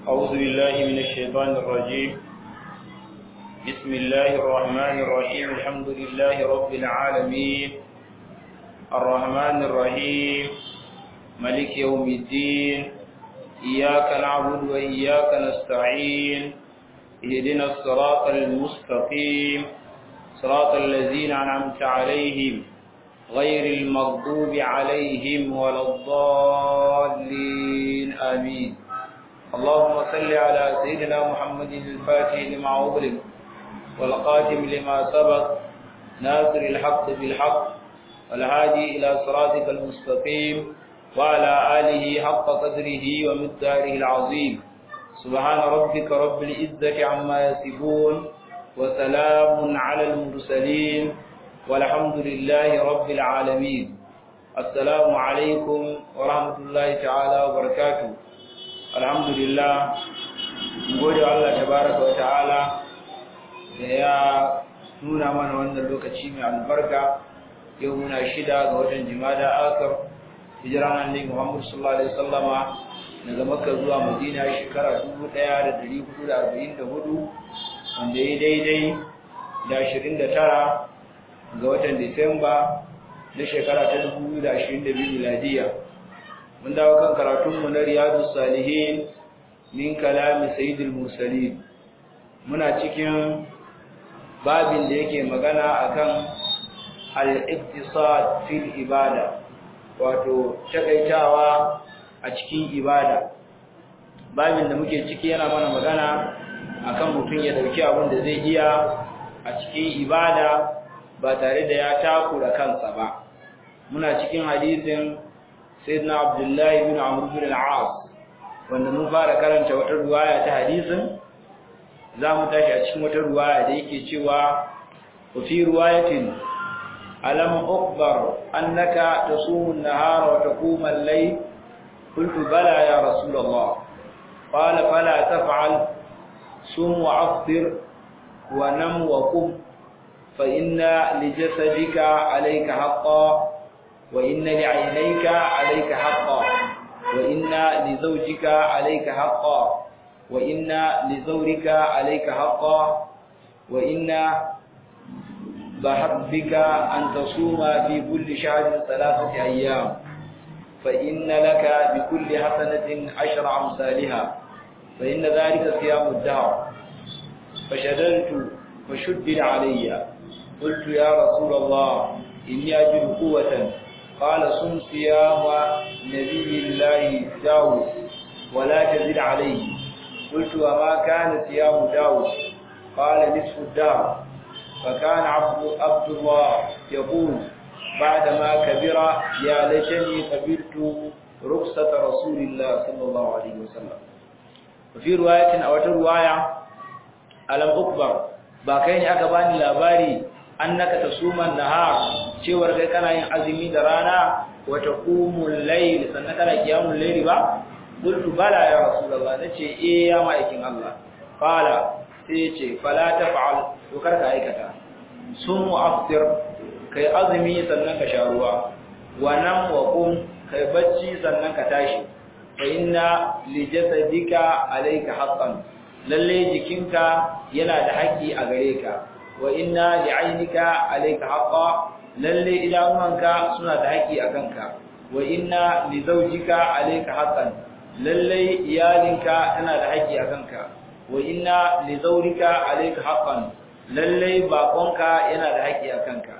أعوذ بالله من الشيطان الرجيم بسم الله الرحمن الرحيم الحمد لله رب العالمين الرحمن الرحيم ملك يوم الدين إياك نعبد وإياك نستعين اهدنا الصراط المستقيم صراط الذين أنعمت عليهم غير المغضوب عليهم ولا الضالين آمين اللهم صل على سيدنا محمد الفاتح لما أغلق والقاتم لما سبق ناصر الحق بالحق والهادي إلى صراطك المستقيم وعلى آله حق قدره ومقداره العظيم سبحان ربك رب العزة عما يصفون وسلام على المرسلين والحمد لله رب العالمين السلام عليكم ورحمة الله تعالى وبركاته الحمد لله gode Allah tabaraka wa ta'ala da ya nuna mana wannan lokaci mai albarka yau muna shida ga watan jimada akar hijiran annabi Muhammad sallallahu alaihi wasallama daga Makka zuwa Madina shekara 1444 wanda ya daidai da 29 ga watan Disamba na shekara ta 2022 miladiya mun dawo kan karatunmu na Riyadus Salihin min kalami Sayyidul Mursalin muna cikin babin da yake magana akan al-iqtisad fil ibada wato takaitawa a cikin ibada babin da muke ciki yana mana magana akan mutum ya dauki abin da zai iya a cikin ibada ba tare da ya takura kansa ba muna cikin hadisin sayyidina abdullahi bin amr bin al-as wanda mun fara karanta wata ruwaya ta hadisin zamu tashi a cikin wata ruwaya da yake cewa wa fi ruwayatin alam ukhbar annaka tasumu an-nahara wa taqumu al-layl qultu bala ya rasulullah qala fala taf'al sum wa afṭir wa nam wa qum فإن لجسدك عليك حقا وإن لعينيك عليك حقا وإن لزوجك عليك حقا وإن لزورك عليك حقا وإن بحبك أن تصوم في كل شهر ثلاثة أيام فإن لك بكل حسنة عشر أمثالها فإن ذلك صيام الدهر فشددت فشدد علي قلت يا رسول الله إني أجد قوة قال صم صيام نبي الله داود ولا تزد عليه قلت وما كان صيام داود قال نصف الدهر فكان عبد, عبد الله يقول بعدما كبر يا ليتني قبلت رخصة رسول الله صلى الله عليه وسلم وفي رواية أو رواية ألم أكبر ba kai ne aka bani labari annaka tasuman nahar cewar kai kana yin azumi da rana wa taqumul layl sannan kana qiyamul layl ba qultu bala ya rasulullah nace eh ya ma'aikin Allah fala sai yace fala taf'al to kar ka aikata sun aftir kai azumi sannan ka sha ruwa wa nam wa qum kai bacci sannan ka tashi fa inna li jasadika alayka haqqan lalle jikinka yana da haƙƙi a gare ka wa inna li'aynika alayka haqqa lalle idanuwanka suna da haƙƙi a kanka wa inna li zawjika alayka haqqan lalle iyalinka tana da haƙƙi a kanka wa inna li zawrika alayka haqqan lalle bakonka yana da haƙƙi a kanka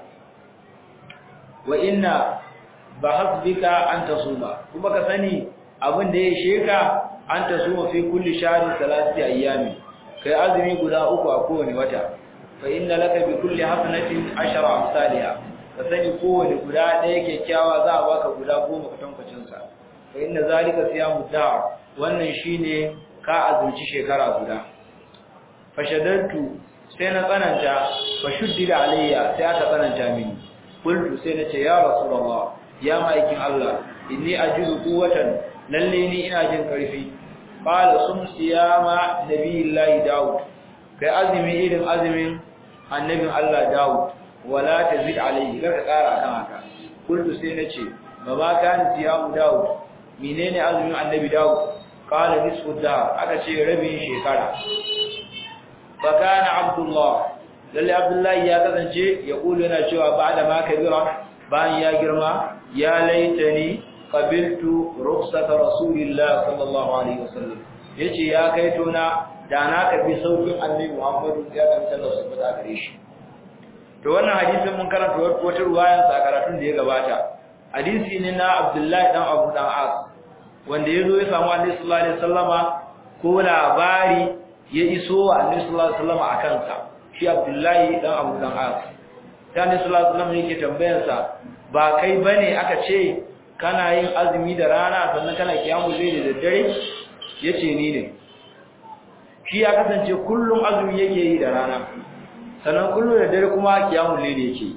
wa inna bahasbika an tasuma kuma ka sani abin da ya sheka an ta suma fi kulli shahrin salati ayyami kai azumi guda uku a kowane wata fa inna laka bi kulli hasanatin ashara amsalha ka sani kowane guda ɗaya kyakkyawa za a baka guda goma kwatankwacin sa fa inna zalika siyamu da'a wannan shine ka azumci shekara guda fa shaddatu sai na tsananta fa shuddida alayya sai aka tsananta mini qultu sai na ce ya rasulullah ya ma'aikin Allah inni ajidu quwwatan lalle ni ina jin karfi qala sum siyama nabiyillahi daud kai azumi irin azumin annabin Allah daud wala tazid alayhi kar ka kara kan haka kullu sai nace ba ba kan siyamu daud menene azumin annabi daud qala nisfu dahr aka ce rabin shekara fa kana abdullah lalle abdullahi ya kasance ya kulu yana cewa ba'da ma kabira bayan ya girma ya laitani qabiltu rukhsata rasulillah sallallahu alaihi wasallam yace ya kai tona da na karbi saukin annabi Muhammadu ya kanta da su fada gare shi to wannan hadisin mun karanta wata ruwayan sa karatun da ya gabata hadisi ne na Abdullahi dan Abu dan As wanda yazo ya samu Annabi sallallahu alaihi wasallama ko labari ya iso wa Annabi sallallahu alaihi wasallama akan sa shi Abdullahi dan Abu dan As sai Annabi sallallahu alaihi wasallama yake tambayar sa ba kai bane aka ce kana yin azumi da rana sannan kana kiyamu zai da daddare yace ni ne shi ya kasance kullum azumi yake yi da rana sannan kullum da dare kuma kiyamu zai yake yi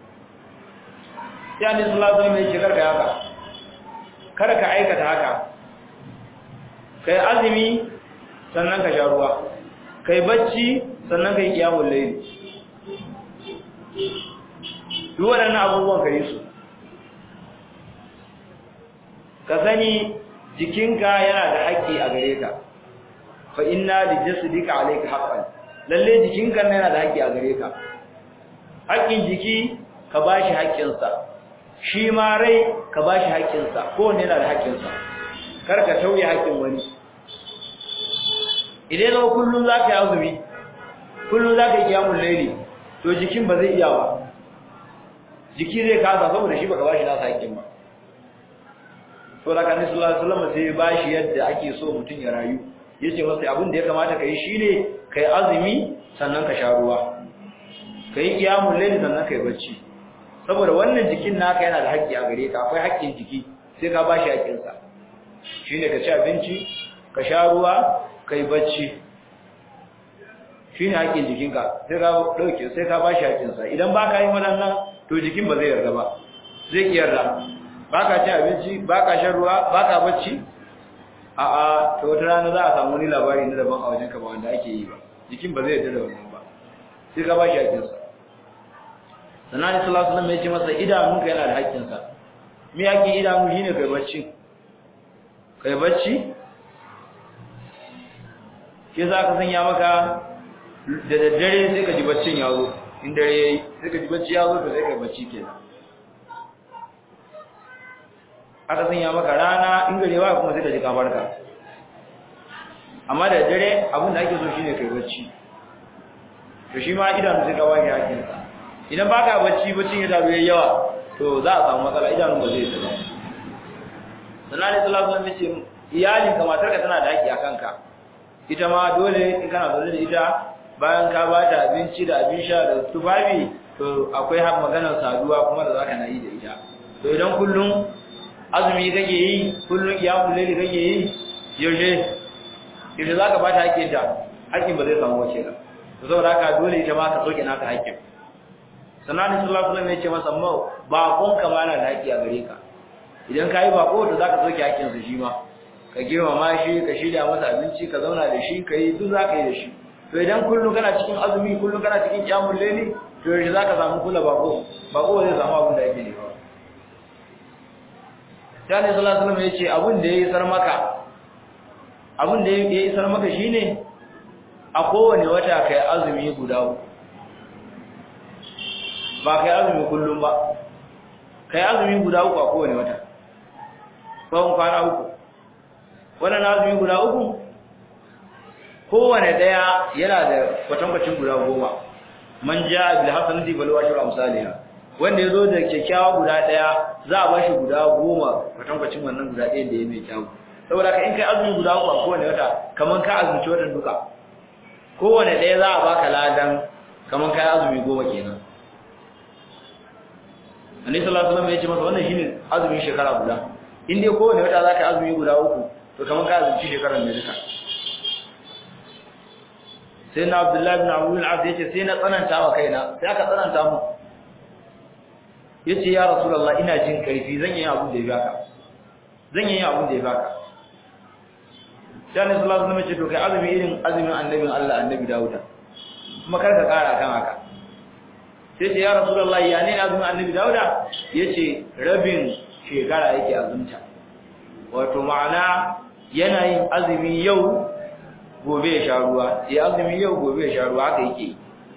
sai Annabi sallallahu alaihi wasallam yake karka haka kada ka aikata haka kai azumi sannan ka sha ruwa kai bacci sannan kai kiyamu layli duk waɗannan abubuwan ka yi su ka sani jikinka yana da haƙƙi a gare ka fa inna li jasadika alayka haqqan lalle jikinka yana da haƙƙi a gare ka haƙƙin jiki ka bashi haƙƙin sa shi ma rai ka bashi haƙƙin sa kowanne yana da haƙƙin sa kar ka tauye haƙƙin wani idan zo kullun zaka yi azumi kullun zaka yi kiyamul layli to jikin ba zai iya ba jiki zai kasa saboda shi baka bashi nasa haƙƙin ba to da kan sallallahu alaihi wasallam sai bashi yadda ake so mutun ya rayu yace masa abin da ya kamata kai shine kai azumi sannan ka sha ruwa kai kiyamul layl sannan kai bacci saboda wannan jikin naka yana da haƙƙi a gare ka akwai haƙƙin jiki sai ka bashi haƙƙin sa shine ka ci abinci ka sha ruwa kai bacci shine haƙƙin jikinka sai ka dauke sai ka bashi haƙƙin sa idan baka yin wannan to jikin ba zai yarda ba zai ki yarda baka ci abinci baka shan ruwa baka bacci a a to wata rana za a samu wani labari na daban a wajen ka ba wanda ake yi ba jikin ba zai yarda da wannan ba sai ka bashi hakkin sa sannan ni sallallahu alaihi wasallam ya ce masa idanunka yana da hakkin sa me hakkin idanu shine kai bacci kai bacci ke za ka sanya maka da daddare sai ka ji baccin ya zo in dare yayi sai ka ji bacci ya zo to sai kai bacci kenan aka sanya maka rana in gare ba kuma sai ka ji ka farka amma da dare abin da ake so shine kai bacci to shi ma idanu sai ka wage hakin sa idan baka bacci baccin ya taru yayi yawa to za a samu matsala idanun ba zai tsaya sannan ne sallallahu alaihi wasallam yace iyalin ka matar ka tana da haƙi akan ka ita ma dole in kana zaune da ita bayan ka ba ta abinci da abin sha da tufafi to akwai har maganar saduwa kuma da zaka na yi da ita to idan kullum azumi kake yi kullum kiyamul layli kake yi yaushe yaushe zaka bata hakkin ta hakkin ba zai samu wace ba to saboda haka dole ita ma ka soke naka hakkin sanani sallallahu alaihi wasallam ya ce masa ma bakon ka ma na da hakki a gare ka idan kai bako to zaka soke hakkin sa shi ma ka girmama shi ka shirya masa abinci ka zauna da shi ka yi duk zaka yi da shi to idan kullum kana cikin azumi kullum kana cikin kiyamul layli to yaushe zaka samu kula bako bako zai samu abin da yake nema Jani sallallahu alaihi wasallam yace abin da yayi sar maka abin da yayi sar maka shine a kowane wata kai azumi guda uku ba kai azumi kullum ba kai azumi guda uku a kowane wata tsawon kwana uku wannan azumi guda uku kowane daya yana da kwatankwacin guda goma man ja'a bil hasanati bal washru amsalha wanda ya zo da kyakkyawa guda ɗaya za a bashi guda goma kwatankwacin wannan guda ɗaya da ya mai kyawu saboda ka in kai azumi guda uku a kowane wata kamar ka azumci watan duka kowane ɗaya za a baka ladan kamar ka azumi goma kenan annabi sallallahu alaihi wasallam ya ce masa wannan shine azumin shekara guda in dai kowane wata za ka azumi guda uku to kamar ka azumci shekarar ne duka sai na abdullahi bin abu al-as yace sai na tsananta wa kaina sai aka tsananta mu yace ya rasulullah ina jin karfi zan yi abu da ya baka zan yi abu da ya baka sai annabi sallallahu alaihi wasallam ya ce to kai azumi irin azumin annabin Allah annabi Dawuda kuma kar ka kara kan haka sai ce ya rasulullah ya ne azumin annabi Dawuda yace rabin shekara yake azumta wato ma'ana yana yin azumi yau gobe ya sha ruwa ya azumi yau gobe ya sha ruwa haka yake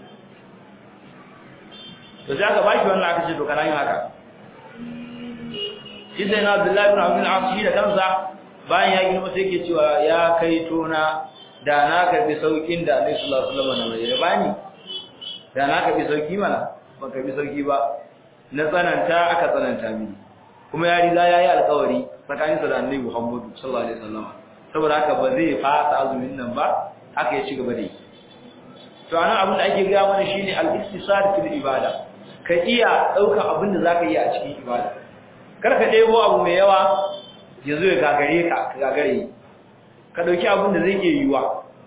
to sai aka bashi wannan aka ce to kana yin haka shi sai na Abdullahi ibn Abdul Aziz da kansa bayan ya girma sai yake cewa ya kai tona da na karbi saukin da Annabi sallallahu alaihi wasallam ya bani da na karbi sauki mana ban karbi sauki ba na tsananta aka tsananta mini kuma ya riga yayi alƙawari tsakaninsa da Annabi Muhammad sallallahu alaihi wasallam saboda haka ba zai fasa azumin nan ba haka ya ci gaba da yi to anan abin da ake ga mana shine al-istisar fil ibada ka iya daukar abin da zaka yi a cikin ibada kar ka debo abu mai yawa yazo ya gagare ka ka gagare ka dauki abin da zai iya yiwa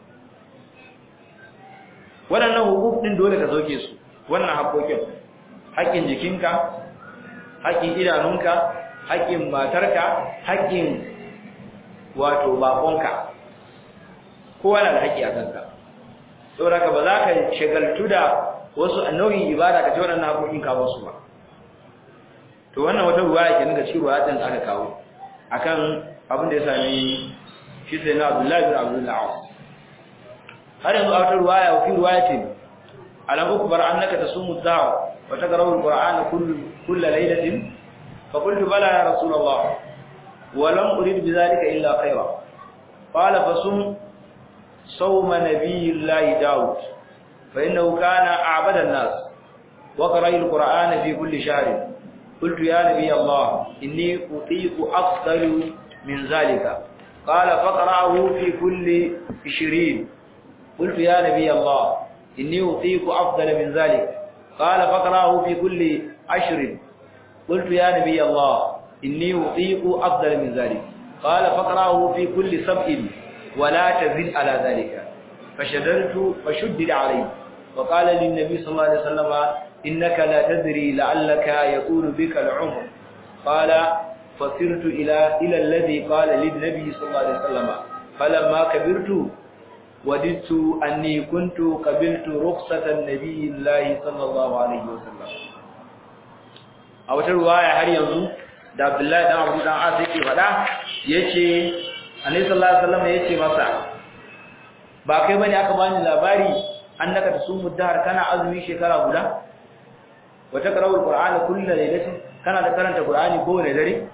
waɗannan hukuk din dole ka sauke su wannan haƙoƙin haƙƙin jikinka haƙƙin idanunka haƙƙin matarka haƙƙin wato bakonka kowa na da haƙƙi a kanka saboda ka ba za ka shagaltu da wasu nau'in ibada ka ce waɗannan haƙoƙin ka ba su ba to wannan wata ruwa yake daga cikin ruwa da aka kawo akan abin da ya sami shi sai na Abdullahi bin Abdullah har yanzu a wata ruwaya wa fi ruwayatin alam ukbar annaka tasumu da'a wa taqra'u al-qur'ana kullu kullu laylatin fa qultu bala ya rasulullah ولم أريد بذلك إلا خيرا قال فصم صوم نبي الله داود فإنه كان أعبد الناس وقرأ القرآن في كل شهر قلت يا نبي الله إني أطيق أفضل من ذلك قال فقرأه في كل عشرين قلت يا نبي الله إني أطيق أفضل من ذلك قال فقرأه في كل عشر قلت يا نبي الله إني أطيق أفضل من ذلك قال فقرأه في كل سبع ولا تزد على ذلك فشددت فشدد عليه وقال للنبي صلى الله عليه وسلم إنك لا تدري لعلك يطول بك العمر قال فصرت إلى إلى الذي قال للنبي صلى الله عليه وسلم فلما كبرت وددت أني كنت قبلت رخصة النبي الله صلى الله عليه وسلم أو ترواية هل ينظر da Abdullahi dan Abu dan As yake fada yace Annabi sallallahu alaihi wasallam yace masa ba kai bane aka bani labari annaka tasumu dahar kana azumi shekara guda wa taqra'u alqur'ana kullu laylatin kana da karanta qur'ani kowane dare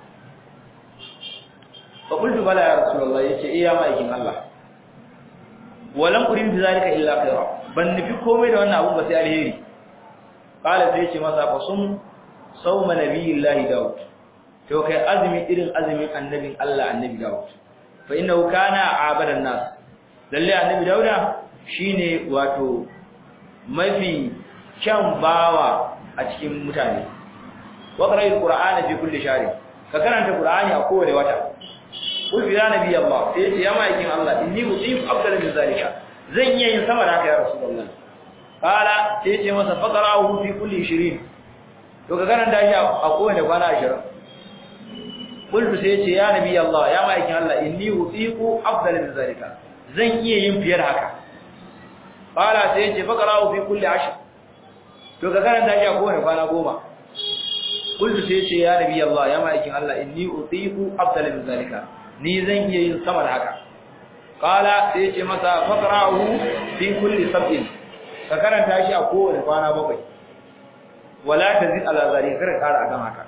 fa qultu bala ya rasulullah yace iya ma aikin Allah walam urid zalika illa khaira ban nufi komai da wannan abun ba sai alheri qala sai yace masa fa sum sawma nabiyillahi daud to kai azumi irin azumin annabin Allah annabi Dawud fa innahu kana abadan nas lalle annabi Dawuda shine wato mafi kyan bawa a cikin mutane wa qara'il qur'ana fi kulli shahr ka karanta qur'ani a kowace wata qul ya nabi Allah sai ya maikin Allah inni usim afdal min zalika zan iya yin sama da haka ya rasulullah qala sai ya ce masa faqra'uhu fi kulli 20 to ka karanta shi a kowace kwana 20 kullu sai yace ya nabi Allah ya maikin Allah inni utiqu afdal min zalika zan iya yin fiyar haka qala sai yace faqra'u fi kulli ashr to ka karanta shi a kowane kwana goma kullu sai yace ya nabi Allah ya maikin Allah inni utiqu afdal min zalika ni zan iya yin sama da haka qala sai yace masa faqra'u fi kulli sab'in ka karanta shi a kowane kwana bakwai wala tazid ala zalika kar kara akan haka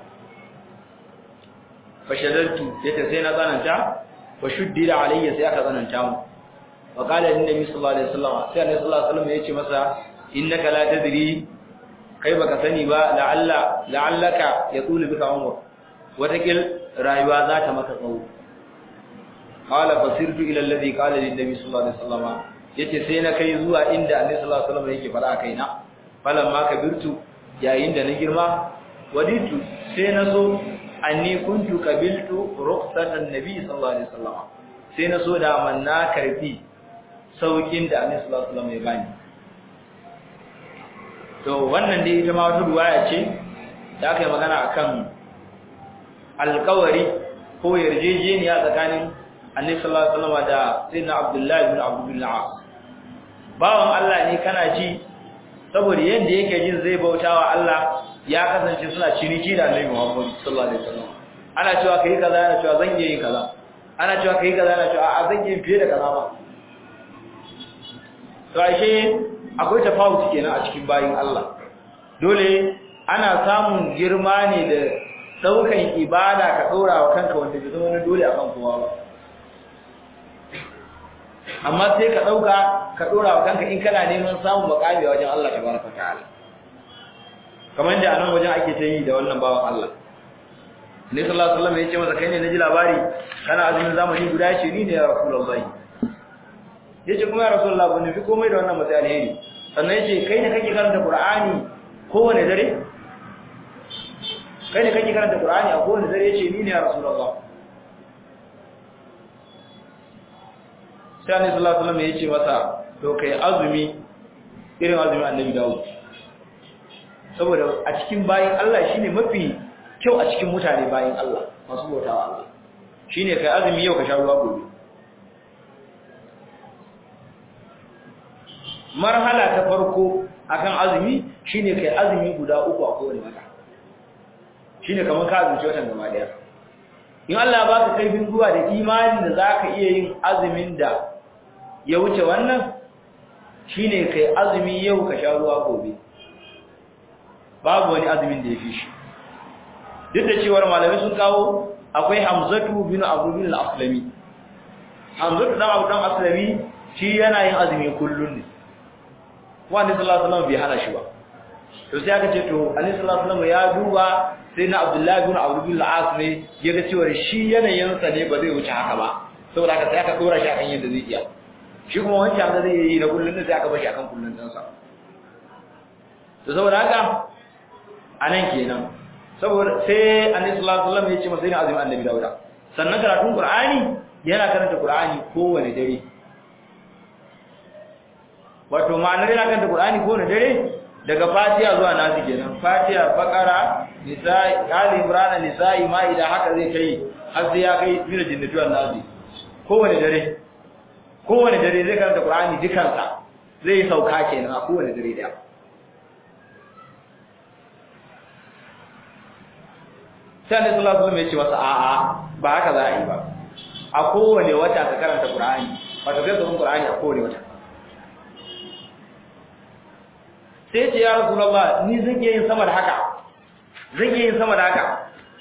fashadaltu yace sai na tsananta wa shuddida alayya sai aka tsananta mu wa qala annabi sallallahu alaihi wasallam sai annabi sallallahu alaihi wasallam yace masa innaka la tadri kai baka sani ba la'alla la'allaka yatulu bika umr watakil rayuwa za ta maka tsawo qala fasirtu ila alladhi qala lin nabi sallallahu alaihi wasallam yace sai na kai zuwa inda annabi sallallahu alaihi wasallam yake fara kaina falamma kabirtu yayin da na girma waditu sai na so anni kuntu qabiltu rukhsatan nabi sallallahu alaihi wasallam sai na so da man na karbi saukin da annabi sallallahu alaihi wasallam ya bani to wannan dai ita ma wata ruwaya ce da aka yi magana akan alƙawari ko yarjejeniya tsakanin annabi sallallahu alaihi wasallam da sayyidina abdullahi ibn abdullah bawan Allah ne kana ji saboda yanda yake jin zai bautawa Allah ya kasance suna ciniki da Annabi Muhammad sallallahu alaihi wasallam ana cewa kai kaza ana cewa zan yi kaza ana cewa kai kaza ana cewa a zan yi fiye da kaza ba to ashe akwai tafawuci kenan a cikin bayin Allah dole ana samun girma ne da daukan ibada ka dora wa kanka wanda bai zama dole akan kowa ba amma sai ka dauka ka dora wa kanka in kana neman samun makami wajen Allah tabaraka ta'ala kamar da anan wajen ake ta yi da wannan bawan Allah ne sallallahu alaihi wasallam ya ce masa kai ne naji labari kana azumin zamani guda ce ni ne ya rasulullahi yace kuma ya rasulullah ban nufi komai da wannan matsayi alheri sannan yace kai ne kake karanta qur'ani kowane dare kai ne kake karanta qur'ani a kowane dare yace ni ne ya rasulullah sai annabi sallallahu alaihi wasallam yace masa to kai azumi irin azumin annabi Dawud saboda a cikin bayin Allah shine mafi kyau a cikin mutane bayin Allah masu bautawa Allah shine kai azumi yau ka sha ruwa gobe marhala ta farko akan azumi shine kai azumi guda uku a kowane wata shine kamar ka azumci watan gaba daya in Allah ba ka kaifin zuwa da imani da zaka iya yin azumin da ya wuce wannan shine kai azumi yau ka sha ruwa gobe babu wani azumin da ya fi shi duk da cewar malamai sun kawo akwai Hamzatu bin Abu bin al-Aslami Hamzatu dan Abu dan Aslami shi yana yin azumi kullun ne wanda sallallahu alaihi wasallam bai hana shi ba to sai aka ce to annabi sallallahu alaihi wasallam ya duba sai na Abdullahi bin Abu bin al-As ne ya ga cewa shi yanayin sa ne ba zai wuce haka ba saboda haka sai aka dora shi akan yadda zai iya shi kuma wancan da zai yi na kullun ne sai aka bashi akan kullun din sa to saboda haka anan kenan saboda sai annabi sallallahu alaihi wasallam ya ce masa ina azumin annabi Dawuda sannan karatun Qur'ani yana karanta Qur'ani kowane dare wato ma'anar yana karanta Qur'ani kowane dare daga Fatiha zuwa Nasi kenan Fatiha Baqara Nisa'i Ali Imran Nisa'i Maida haka zai kai har sai ya kai mina jinnatu Nasi kowane dare kowane dare zai karanta Qur'ani dukansa zai sauka kenan a kowane dare daya sai annabi sallallahu alaihi wasallam ya ce masa a'a ba haka za a yi ba a kowane wata ka karanta Qur'ani wato kai ka Qur'ani a kowane wata sai ce ya rasulullah ni zan iya yin sama da haka zan iya yin sama da haka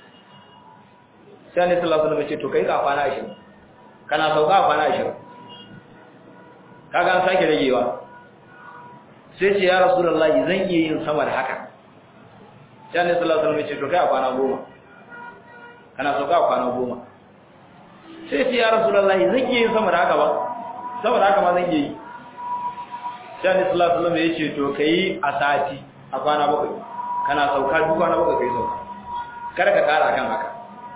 sai annabi sallallahu alaihi wasallam ya ce to kai ka kwana 20 kana sauka kwana 20 kaga an sake ragewa sai ce ya rasulullah zan iya yin sama da haka sai annabi sallallahu alaihi wasallam ya ce to kai a kwana 10 kana sauka kwana 10 sai ce ya rasulullah zan iya yin sama da haka ba sama da haka ma zan iya yi sai Annabi sallallahu alaihi wasallam ya ce to kai a sati a kwana bakwai kana sauka duk kwana bakwai kai sauka kada ka kara kan haka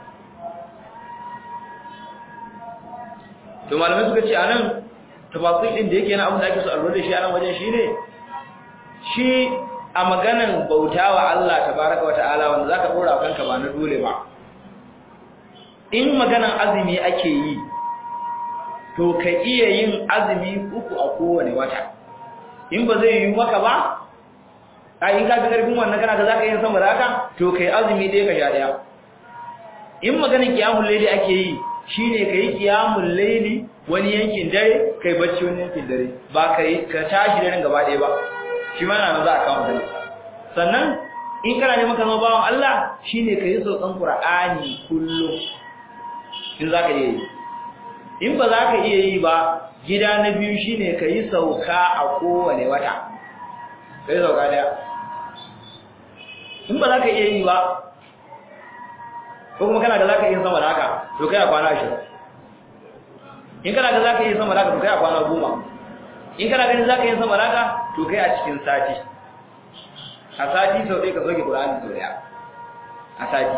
to malamai suka ce anan tafasil din da yake na abin da ake so a lura da shi anan wajen shine shi a maganan bautawa Allah tabaraka wataala wanda zaka dora kanka ba na dole ba in maganan azumi ake yi to ka iya yin azumi uku a kowane wata in ba zai yi maka ba a in ka fi karfin wannan kana ka zaka yin sama da haka to kai azumi dai ka sha daya in maganin kiyamul layli ake yi shine kai kiyamul layli wani yankin dare kai bacci wani yankin dare ba kai ka tashi daren gaba ɗaya ba shi ma na za a kawo dare sannan in kana neman ka zama bawan Allah shine kai saukan Qur'ani kullum in zaka iya yi in ba za ka iya yi ba gida na biyu shine ka yi sauka a kowane wata ka yi sauka daya in ba za ka iya yi ba ko kuma kana da za ka iya sama da haka to kai a kwana ashirin in kana da za ka iya sama da haka to kai a kwana goma in kana ganin za ka iya sama da haka to kai a cikin sati a sati sau ɗaya ka soke ƙura'ani sau ɗaya a sati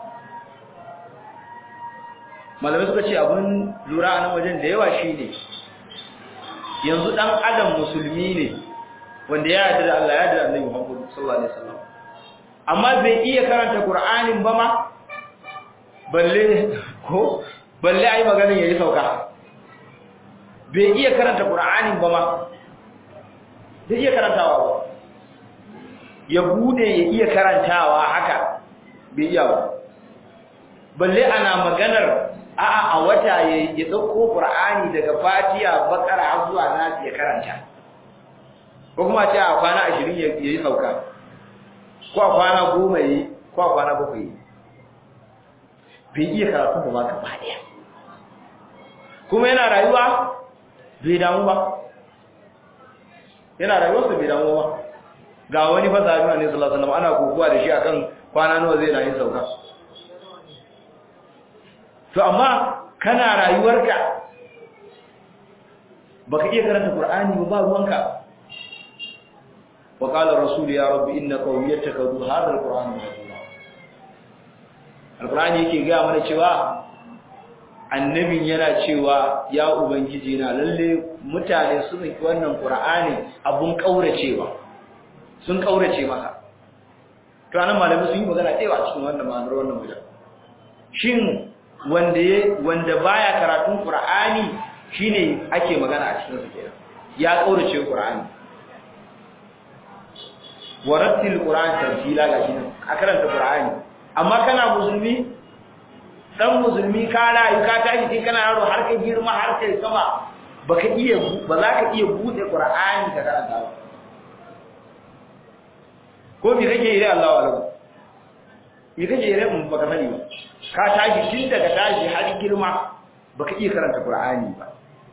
malamai suka ce abin lura a nan wajen da yawa shi ne yanzu ɗan adam musulmi ne wanda ya yarda da Allah ya yarda da Annabi Muhammad sallallahu alaihi wasallam amma bai iya karanta Qur'anin ba ma balle ko balle ai maganin yayi sauka bai iya karanta Qur'anin ba ma bai iya karantawa ba ya bude ya iya karantawa haka bai iya ba balle ana maganar a'a a wata ya ya dauko qur'ani daga fatiha bakara har zuwa nas ya karanta ko kuma ce a kwana 20 ya yi sauka ko a kwana 10 yi ko a kwana 7 yi bai iya karatu ba gaba daya kuma yana rayuwa bai damu ba yana rayuwarsa bai damu ba ga wani fa sahabi ne sallallahu alaihi wasallam ana kokuwa da shi akan kwana nawa zai na yin sauka to amma kana rayuwarka baka iya karanta qur'ani ba ba ruwanka wa qala rasul ya rabbi inna qawmi yattakhadhu hadha alqur'ana mahjura alqur'ani yake ga mana cewa annabin yana cewa ya ubangiji na lalle mutane sun yi wannan qur'ani abun kauracewa sun kaurace masa to anan malamai sun yi magana cewa cikin wannan ma'anar wannan wajen shin wanda ya wanda baya karatun qur'ani shine ake magana a cikin sa kenan ya kaurace qur'ani warattil qur'an tartila gashi nan a karanta qur'ani amma kana musulmi dan musulmi ka rayu ka tashi kai kana yaro har kai girma har kai sama baka iya ba za ka iya bude qur'ani ka karanta ba ko me kake yi Allah wala me kake yi mun baka sani ba ka tashi tun daga tashi har girma baka iya karanta qur'ani ba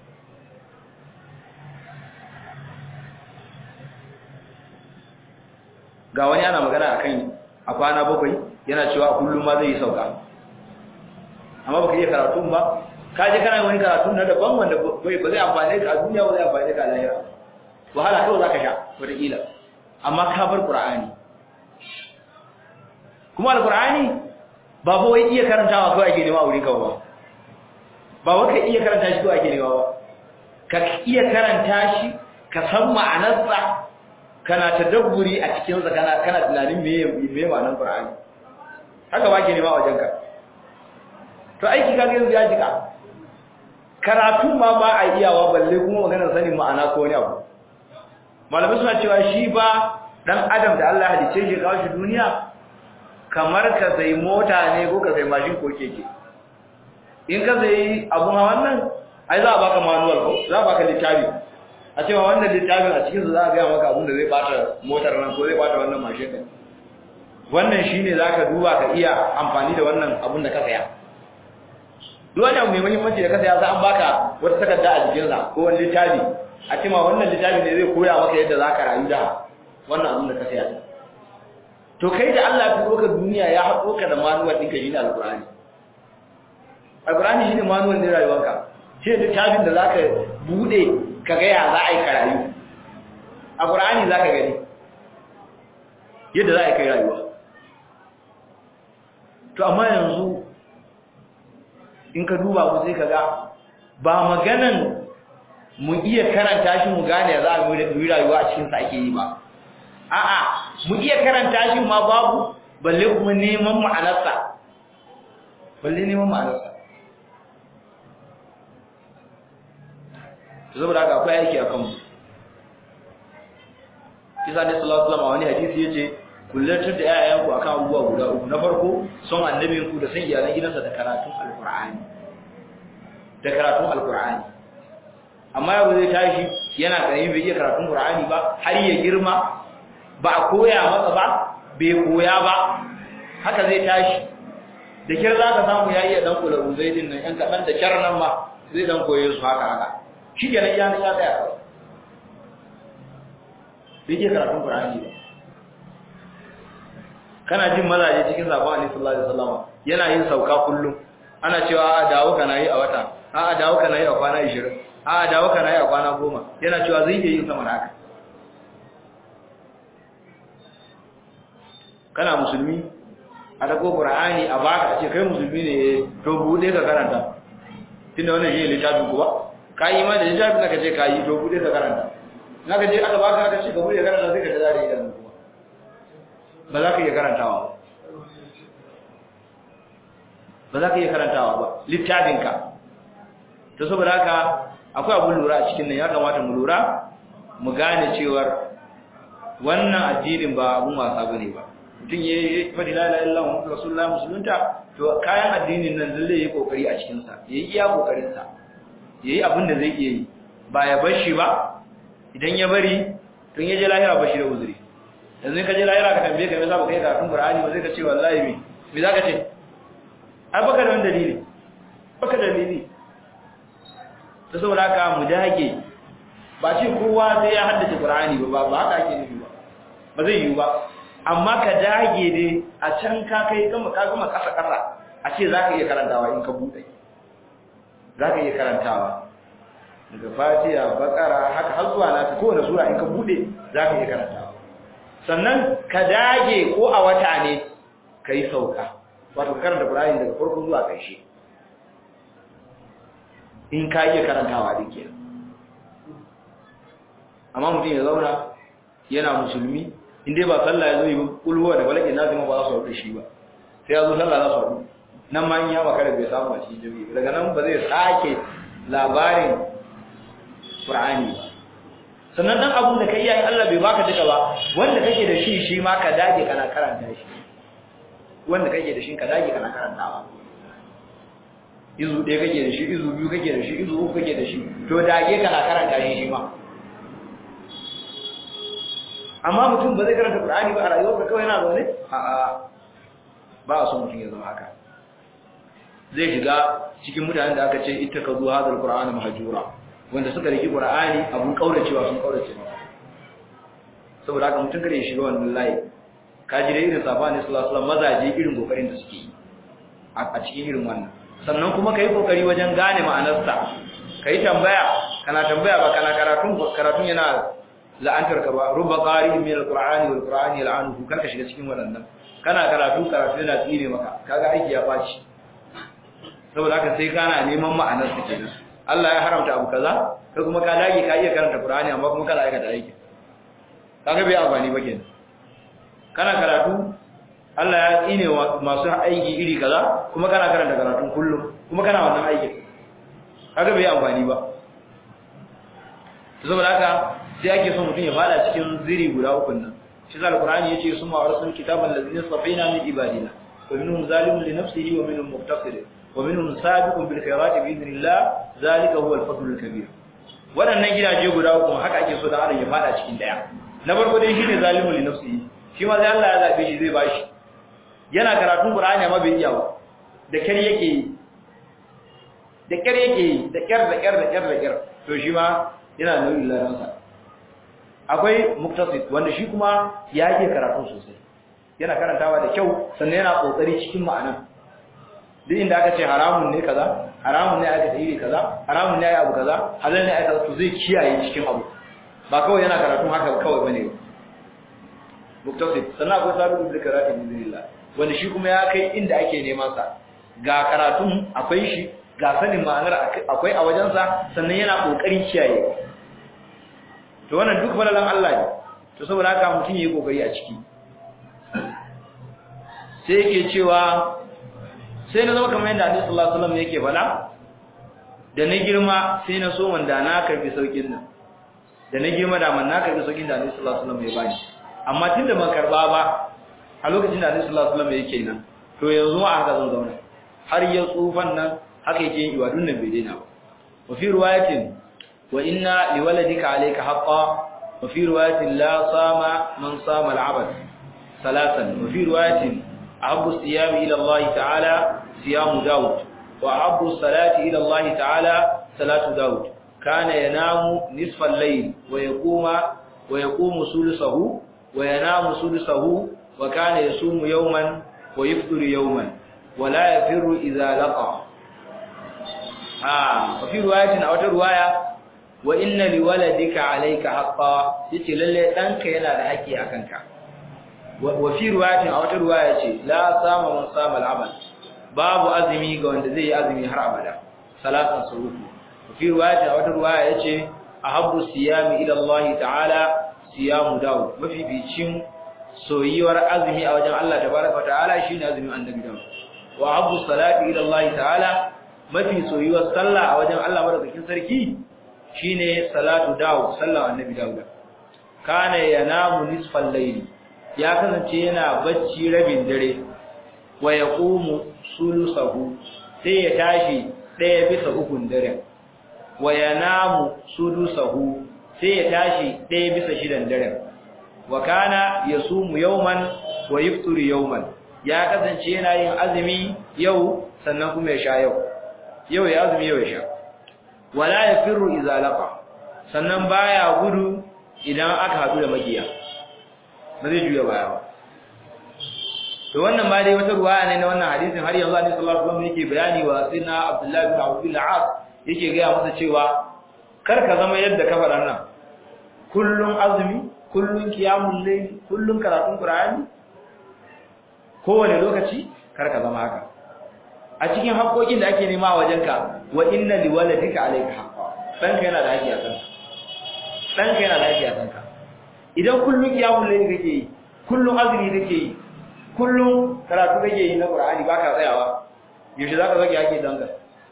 ga wani ana magana akan a kwana bakwai yana cewa kullum ma zai yi sauka amma baka iya karatun ba ka je kana wani karatu na daban wanda bai ba zai amfane ka a duniya ba zai amfane ka a lahira wahala kawai zaka sha wataƙila amma ka bar qur'ani kuma alqur'ani ba ba wai iya karantawa kawai ake nema a wurin ka ba ba wai ka iya karanta shi kawai ake nema ba ka iya karanta shi ka san ma'anarsa kana tadabburi a cikin sa kana kana tunanin me me ma'anar qur'ani haka ba ke nema a wajenka to aiki kaga yanzu ya jika karatu ma ba a iyawa balle kuma maganar sanin ma'ana ko wani abu malamai suna cewa shi ba dan adam da Allah hadice shi kawo shi duniya kamar ka sai mota ne ko ka sai mashin ko keke in ka sai abun hawan nan ai za a baka manual ko za a baka littafi a cewa wannan littafin a cikin su za a ga maka abun da zai bata motar nan ko zai bata wannan mashin din wannan shine zaka duba ka iya amfani da wannan abun da ka saya duk wani abu mai muhimmanci da ka saya za an baka wata takarda a jikinsa ko wani littafi a cewa wannan littafi ne zai koya maka yadda za ka rayu da wannan abin da ka saya to kai da Allah ya turo ka duniya ya haɗo ka da manuwar ɗinka shine alƙur'ani alƙur'ani shine manuwar ne rayuwarka shi ne littafin da za ka buɗe ka ga ya za a yi ka rayu a ƙur'ani za ka gani yadda za a yi kai rayuwa to amma yanzu in ka duba ku sai ka ga ba maganan mu iya karanta shi mu gane za mu yi rayuwa a cikin sa ake yi ba a'a mu iya karanta shi ma babu balle kuma neman ma'anarsa balle neman ma'anarsa saboda haka akwai aiki a kanmu kisa ne sallallahu alaihi wasallam a wani hadisi yace kullatar da yayanku akan abubuwa guda uku na farko son annabinku da san iyalan gidansa da karatun alqur'ani da karatun alqur'ani amma yau zai tashi yana karami bai iya karatun qur'ani ba har ya girma ba a koya masa ba bai koya ba haka zai tashi da kir za ka samu ya iya dan kula ruzai din nan yan kaɗan da kyar nan ma zai dan koye su haka haka shi ke nan ya ya tsaya kawai bai iya karatun qur'ani ba kana jin mazaje cikin sabon annabi sallallahu alaihi wasallam yana yin sauka kullum ana cewa a dawo kana yi a wata a dawo kana yi a kwana 20 a dawo kana yi a kwana 10 yana cewa zai iya yin sama haka kana musulmi a dago qur'ani a baka a ce kai musulmi ne to bude ka karanta tunda wannan shi littafin ku ba kai ma da littafin da kace kai to bude ka karanta naka je aka baka aka ce ka bude karanta sai ka tada idan kuma ba za ka iya karantawa ba ba za ka iya karantawa ba littafinka to saboda haka akwai abun lura a cikin nan ya kamata mu lura mu gane cewar wannan addinin ba abun wasa bane ba mutum ya yi fadi la ilaha illallah muhammadu rasulullah musulunta to kayan addinin nan zai yi kokari a cikin sa yayi iya kokarin sa yayi abin da zai iya yi ba ya bar shi ba idan ya bari tun ya je lahira ba shi da uzuri yanzu ka je lahira ka tambaye ka me yasa baka yi karatun qur'ani ba zai ka ce wallahi me me zaka ce ai baka da wani dalili baka da dalili to saboda haka mu dage ba ce kowa sai ya haddace qur'ani ba ba haka ake nufi ba ba zai yi ba amma ka dage dai a can ka kai gama ka gama kasa kasa a ce zaka iya karantawa in ka bude zaka iya karantawa daga fatiha bakara haka har zuwa nata kowane sura in ka bude zaka iya karantawa sannan ka dage ko a wata ne kai sauka wato ka karanta qur'ani daga farko zuwa ƙarshe in ka iya karantawa din kenan amma mutum ya zauna yana musulmi in dai ba sallah ya zo yi kulhuwa da balakin nasu ma ba za su haɗu shi ba sai ya zo sallah za su haɗu nan ma in ya makara bai samu a cikin jami'i daga nan ba zai sake labarin qur'ani ba sannan dan abun da kai yayi Allah bai baka duka ba wanda kake da shi shi ma ka dage kana karanta shi wanda kake da shi ka dage kana karantawa izu ɗaya kake da shi izu biyu kake da shi izu uku kake da shi to dage kana karanta shi shi ma amma mutum ba zai karanta Qur'ani ba a rayuwarsa kawai yana zaune a'a ba a so mutum ya zama haka zai shiga cikin mutanen da aka ce ittakazu hadal qur'ana mahjura wanda suka riki Qur'ani abun kauracewa sun kaurace masa saboda haka mutum kare ya shiga wannan layi ka ji da irin sabani sallallahu alaihi wasallam mazaje irin kokarin da suke yi a cikin irin wannan sannan kuma kai kokari wajen gane ma'anarsa kai tambaya kana tambaya ba kana karatun karatun yana la'antar ka ba rubba qari min alqur'ani wal qur'ani yal'anuhu karka shiga cikin wannan kana karatu karatu yana tsire maka kaga aiki ya baci saboda haka sai kana neman ma'anar sa kenan Allah ya haramta abu kaza kai kuma ka dage ka iya karanta qur'ani amma kuma kana aikata aiki kaga bai amfani ba kenan kana karatu Allah ya tsine masu aiki iri kaza kuma kana karanta karatun kullum kuma kana wannan aiki kaga bai amfani ba saboda haka sai ake son mutum ya fada cikin ziri guda uku nan shi zal qur'ani yace summa arsalna kitaban ladina safina min ibadina wa minhum zalimun li nafsihi wa minhum muqtasid wa minhum sabiqun bil khairati bi idhnillah zalika huwa al fadlul kabir wadannan gidaje guda uku haka ake so da adam ya fada cikin daya na farko dai shine zalimun li nafsihi shi ma sai Allah ya zabe shi zai bashi yana karatun qur'ani amma bai iya ba da kyar yake yi da kyar yake yi da kyar da kyar da kyar da kyar to shi ma yana nauyin laransa akwai muktasid wanda shi kuma ya yi karatu sosai yana karantawa da kyau sannan yana kokari cikin ma'ana duk inda aka ce haramun ne kaza haramun ne aka tsiri kaza haramun ne abu kaza halal ne aka to zai kiyaye cikin abu ba kawai yana karatu haka kawai bane muktasid sannan akwai sabu bil karatu bismillah wanda shi kuma ya kai inda ake neman sa ga karatun akwai shi ga sanin ma'anar akwai a wajensa sannan yana kokarin kiyaye to wannan duk falalan Allah ne to saboda haka mutum yayi kokari a ciki sai yake cewa sai na zama kamar yadda Annabi sallallahu alaihi wasallam yake fala da na girma sai na so wanda na karbi saukin nan da na girma da man na karbi saukin da Annabi sallallahu alaihi wasallam ya bani amma tunda ban karba ba a lokacin da Annabi sallallahu alaihi wasallam yake nan to yanzu ma haka zan zauna har ya tsufan nan haka yake yin ibadun nan bai daina ba wa fi riwayatin وإن لولدك عليك حقا وفي رواية لا صام من صام العبد ثلاثا وفي رواية أحب الصيام إلى الله تعالى صيام داود وأحب الصلاة إلى الله تعالى صلاة داود كان ينام نصف الليل ويقوم ويقوم ثلثه وينام ثلثه وكان يصوم يوما ويفطر يوما ولا يفر إذا لقى آه وفي رواية أو رواية wa inna liwaladika alayka haqqan yace lalle danka yana da haƙi akan ka wa fi riwayatin a wata riwaya ce la sama man sama al-abad babu azumi ga wanda zai yi azumi har abada salatan surutu wa fi riwayatin a wata riwaya yace ahabbu siyami ila Allah ta'ala siyamu daud mafi bicin soyuwar azumi a wajen Allah tabaraka wa ta'ala shine azumin annabi daud wa ahabbu salati ila Allah ta'ala mafi soyuwar sallah a wajen Allah madaukakin sarki shine salatu dawo sallar annabi dawud kana yanamu nisfal layli ya kasance yana bacci rabin dare wa yaqumu sulusahu sai ya tashi ɗaya bisa ukun dare wa yanamu sulusahu sai ya tashi ɗaya bisa shidan dare wa kana yasumu yawman wa yafṭuru yawman ya kasance yana yin azumi yau sannan kuma ya sha yau yau ya azumi yau ya sha wala yafirru idza laqa sannan baya gudu idan aka hadu da magiya ba zai juya baya ba to wannan ba dai wata ruwaya ne na wannan hadisin har yanzu Annabi sallallahu alaihi wasallam yake bayani wa sayyidina Abdullah bin Abu al-As yake ga masa cewa kar ka zama yadda ka faɗa nan kullun azumi kullun qiyamul layl kullun karatun qur'ani kowane lokaci kar ka zama haka a cikin haƙoƙin da ake nema a wajenka wa inna liwaladika alayka haqqa danka yana da haƙƙi a kanka danka yana da haƙƙi a kanka idan kullun qiyamul layl kake yi kullun azumi kake yi kullun karatu kake yi na qur'ani baka tsayawa yaushe zaka zaki haƙƙi danka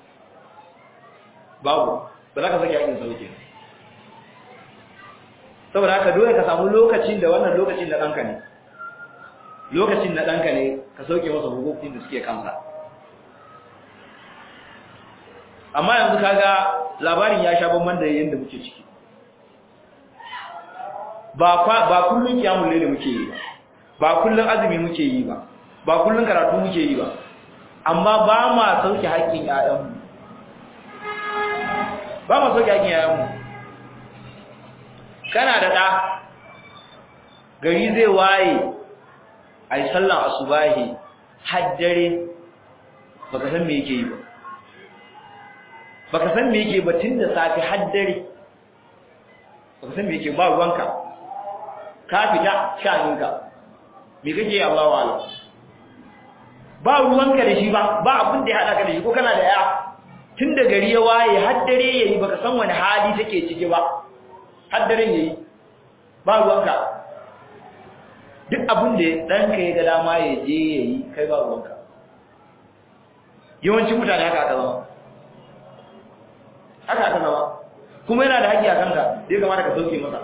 babu ba za ka saki haƙƙin sauke saboda haka dole ka samu lokacin da wannan lokacin da ɗanka ne lokacin na ɗanka ne ka sauke masa hukukin da suke kansa amma yanzu kaga labarin ya sha bamban da yadda muke ciki ba ba kullun kiyamul layl muke yi ba ba kullun azumi muke yi ba ba kullun karatu muke yi ba amma ba ma sauke haƙƙin ƴaƴanmu ba ma sauke haƙƙin ƴaƴanmu kana da ɗa gari zai waye ai sallan asubahi har dare baka san me yake yi ba baka san me yake ba tun da safi har dare baka san me yake ba ruwanka ka fita shaninka me kake yi Allahu a'lam ba ruwanka da shi ba ba abin da ya hada ka da shi ko kana da ya tun da gari ya waye har dare yayi baka san wani hali take ciki ba har dare yayi ba ruwanka duk abin da ɗanka ya ga dama ya je ya yi kai ba ruwanka yawancin mutane haka aka zama haka aka zama kuma yana da haƙƙi a kanka da ya kamata ka sauke masa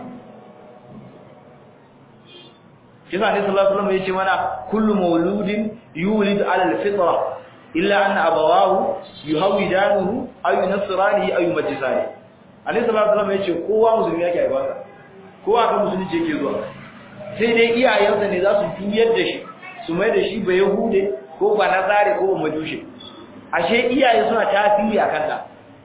shi sa ne sallallahu alaihi wasallam ya ce mana kullu mauludin yulid ala alfitra illa anna abawahu yuhawidanuhu aw yunasranihi aw yumajjisani alaihi sallallahu alaihi wasallam ya ce kowa musulmi yake haifarsa kowa kan musulunci yake zuwa sai dai iyayensa ne za su juyar da shi su mai da shi ba yahude ko ba nazare ko ba majushe ashe iyaye suna tasiri a kanta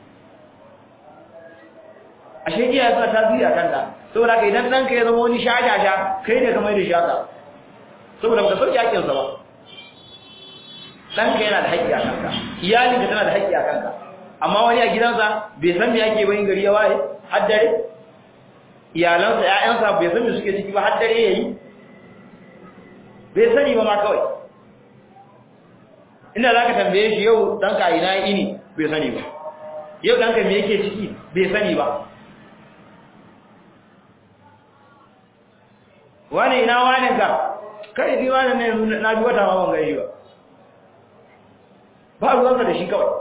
ashe iyaye suna tasiri a kanta saboda ka idan ɗanka ya zama wani shashasha kai ne ka mai da shaka saboda baka sauke haƙƙinsa ba ɗanka yana da haƙƙi a kanka iyalinka tana da haƙƙi a kanka amma wani a gidansa bai san me yake ba in gari ya waye har dare iyalansa ƴaƴansa bai san me suke ciki ba har dare yayi bai sani ba ma kawai inda zaka tambaye shi yau danka ina ini bai sani ba yau danka me yake ciki bai sani ba wani ina wani ka kai ji wani ne na bi wata ma ban gaishe ba ba ruwanka da shi kawai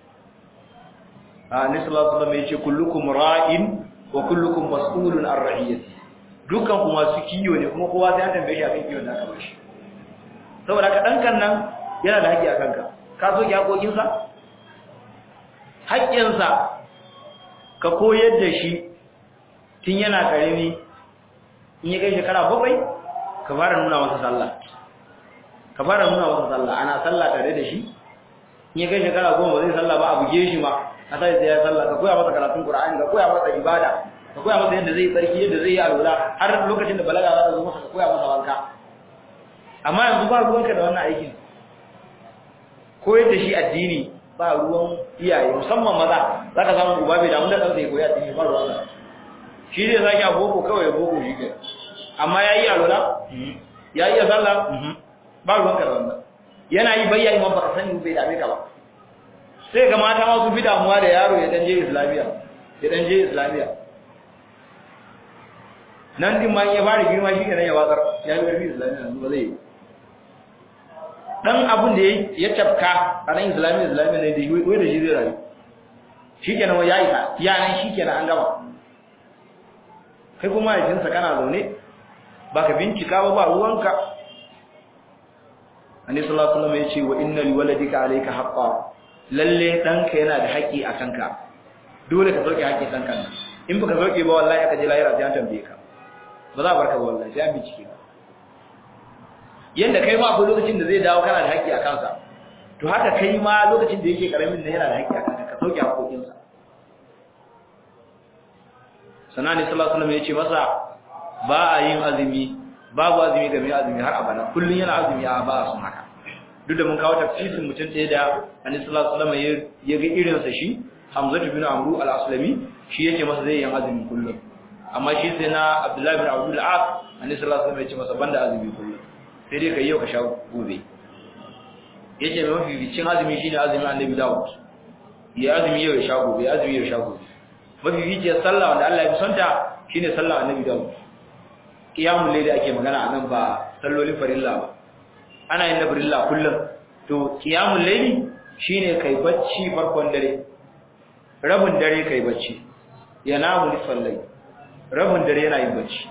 a ni sallallahu alaihi wasallam yace kullukum ra'in wa kullukum mas'ulun an ra'iyati dukkan ku masu kiyo ne kuma kowa sai an tambaye shi akan kiyon da aka bashi saboda ka dankan nan yana da haƙƙi a kanka ka so ki haƙoƙin sa haƙƙin sa ka koyar da shi tun yana karimi in ya kai shekara bakwai ka fara nuna masa sallah ka fara nuna masa sallah ana sallah tare da shi in ya kai shekara goma ba zai sallah ba a buge shi ma a sai sai ya sallah ka koya masa karatun qur'ani ka koya masa ibada ka koya masa yadda zai yi tsarki yadda zai yi alwala har lokacin da balaga za ta zo masa ka koya masa wanka amma yanzu ba ruwanka da wannan aikin koyar da shi addini ba ruwan iyaye musamman maza za ka samu uba bai damu da ɗansa ya koyi addini ba ruwansa shi zai sake a boko kawai ya boko shi ke amma ya yi alwala ya iya sallah ba ruwanka da wannan yana yi bayya imam baka sani bai dame ka ba sai ga mata ma su fi damuwa da yaro ya dan je islamiya ya dan je islamiya nan din ma ya fara girma shi kenan ya watsar ya yi karfi islamiya yanzu ba zai yi dan abun da ya tafka a nan islamiya islamiya ne da wai da shi zai rayu shi kenan ya yi ta yanan shi kenan an gama kai kuma mahaifinsa kana zaune baka bincika ba ba ruwanka annabi sallallahu alaihi wasallam ya ce wa inna liwaladika alayka haqqan lalle danka yana da haƙi a kanka dole ka sauke haƙin danka in baka sauke ba wallahi aka je lahira sai an tambaye ka ba za a barka ba wallahi sai an bincike ka yanda kai ma akwai lokacin da zai dawo kana da haƙi a kansa to haka kai ma lokacin da yake karamin da yana da haƙi a kanka ka sauke haƙoƙinsa sannan ne sallallahu alaihi wasallam ya ce masa ba a yin azumi babu azumi ga mai azumi har abada kullun yana azumi a ba sun haka duk da mun kawo tafsirin mutum ɗaya da annabi sallallahu alaihi wasallam ya ga irin sa shi Hamza bin Amru al-Aslami shi yake masa zai yin azumi kullun amma shi sai na Abdullah bin Abdul As annabi sallallahu alaihi wasallam ya ce masa banda azumi kullun sai dai kai yau ka sha gobe yace mai mafi bicin azumi shine azumin annabi Dawud ya azumi yau ya sha gobe ya azumi yau ya sha gobe mafi bicin sallah wanda Allah ya fi sonta shine sallah annabi Dawud qiyamul layli ake magana anan ba sallolin farilla ba ana yin na farilla kullum to qiyamul layli shine kai bacci farkon dare rabin dare kai bacci yanamu lisallai rabin dare yana yin bacci